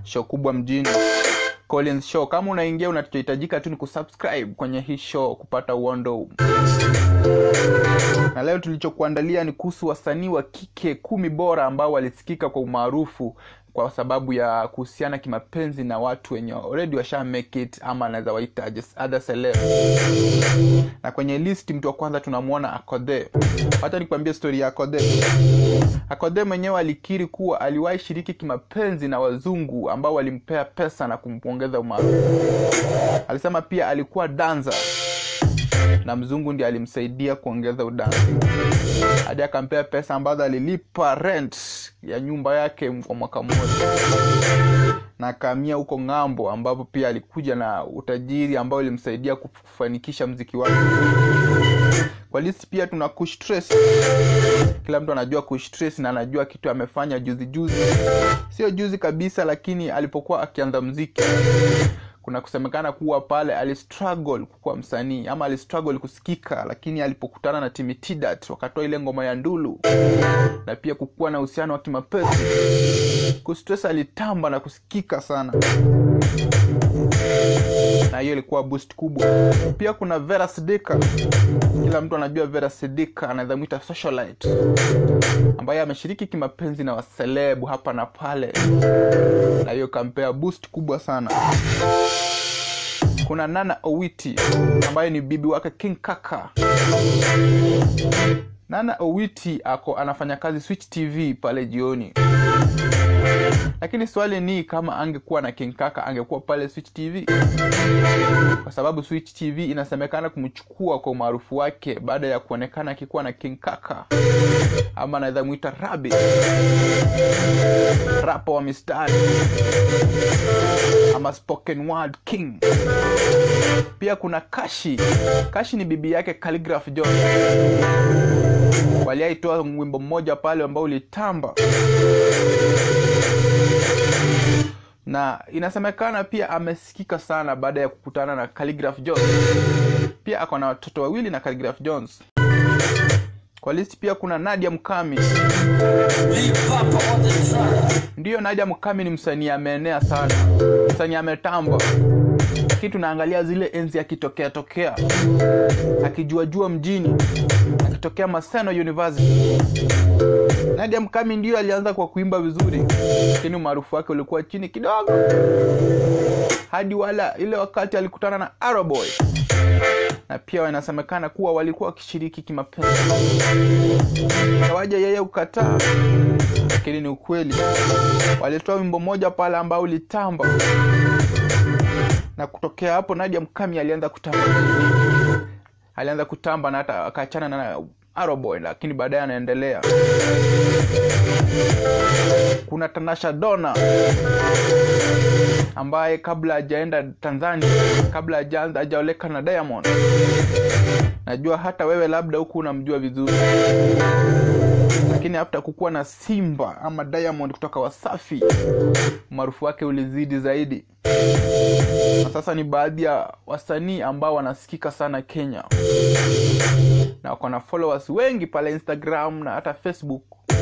show kubwa mjini Collins Show. Kama unaingia unachohitajika tu ni kusubscribe kwenye hii show kupata uondo. Na leo tulichokuandalia ni kuhusu wasanii wa kike kumi bora ambao walisikika kwa umaarufu kwa sababu ya kuhusiana kimapenzi na watu wenye already washa make it ama anaweza waita just other celeb. Na kwenye list mtu wa kwanza tunamwona Akode. Hata nikwambie story ya Akode. Akode mwenyewe alikiri kuwa aliwahi shiriki kimapenzi na wazungu ambao walimpea pesa na kumpongeza umaarufu. Alisema pia alikuwa danza na mzungu ndiye alimsaidia kuongeza udansi hadi akampea pesa ambazo alilipa rent ya nyumba yake kwa mwaka mmoja na akahamia huko ng'ambo ambapo pia alikuja na utajiri ambao ilimsaidia kufanikisha mziki wake kwa list pia tuna Kush Trace. Kila mtu anajua Kush Trace na anajua kitu amefanya juzi juzi, sio juzi kabisa, lakini alipokuwa akianza mziki kuna kusemekana kuwa pale alistruggle kuwa msanii ama alistruggle kusikika, lakini alipokutana na Timi Tidat wakatoa ile ngoma ya Ndulu na pia kukuwa na uhusiano wa kimapenzi, Kustress alitamba na kusikika sana, na hiyo ilikuwa boost kubwa. Pia kuna Vera Sidika, kila mtu anajua Vera Sidika, anaweza mwita socialite, ambaye ameshiriki kimapenzi na waselebu hapa na pale, na hiyo kampea boost kubwa sana kuna Nana Owiti ambaye ni bibi wake King Kaka. Nana Owiti ako anafanya kazi Switch TV pale jioni, lakini swali ni kama angekuwa na King Kaka angekuwa pale Switch TV, kwa sababu Switch TV inasemekana kumchukua kwa umaarufu wake baada ya kuonekana akikuwa na King Kaka, ama anaweza mwita Rabi, rapa wa mistari ama spoken word king. Pia kuna Kashi. Kashi ni bibi yake Calligraph John, waliaitoa wimbo mmoja pale ambao ulitamba na inasemekana pia amesikika sana baada ya kukutana na Calligraph Jones. Pia ako na watoto wawili na Calligraph Jones. Kwa list pia kuna Nadia Mukami. Ndiyo, Nadia Mukami ni msanii ameenea sana, msanii ametamba, lakini tunaangalia zile enzi akitokea tokea, akijuajua mjini, akitokea Maseno University. Nadia Mukami ndiyo alianza kwa kuimba vizuri, lakini umaarufu wake ulikuwa chini kidogo, hadi wala ile wakati alikutana na Arrowboy na pia wanasemekana kuwa walikuwa wakishiriki kimapenzi. Kawaja yeye ukataa, lakini ni ukweli. Walitoa wimbo moja pale ambao ulitamba, na kutokea hapo Nadia Mukami alianza kutamba, alianza kutamba na hata akaachana na Arrowboy, lakini baadaye anaendelea. Kuna Tanasha Dona ambaye kabla hajaenda Tanzania, kabla hajaanza hajaoleka na Diamond, najua hata wewe labda huku unamjua vizuri, lakini hafta kukuwa na Simba ama Diamond kutoka Wasafi, umaarufu wake ulizidi zaidi, na sasa ni baadhi ya wasanii ambao wanasikika sana Kenya na wako na followers wengi pale Instagram na hata Facebook.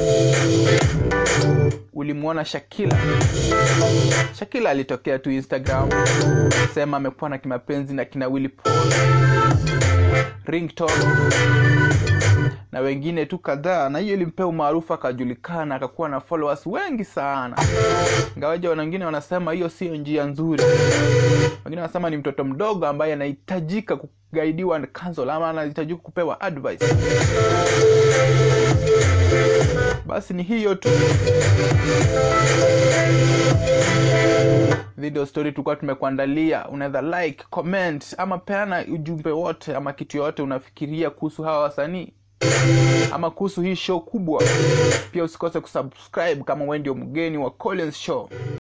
Ulimwona Shakila. Shakila alitokea tu Instagram sema amekuwa na kimapenzi na kina Willy Paul, Ringtone na wengine tu kadhaa, na hiyo ilimpea umaarufu akajulikana, akakuwa na followers wengi sana. Ingawaje wengine wanasema hiyo sio njia nzuri, wengine wanasema ni mtoto mdogo ambaye anahitajika kugaidiwa na counsel ama anahitajika kupewa advice. Basi ni hiyo tu video story tulikuwa tumekuandalia. Unaweza like, comment ama peana ujumbe wote ama kitu yote unafikiria kuhusu hawa wasanii ama kuhusu hii show kubwa. Pia usikose kusubscribe kama wewe ndio mgeni wa Collins Show.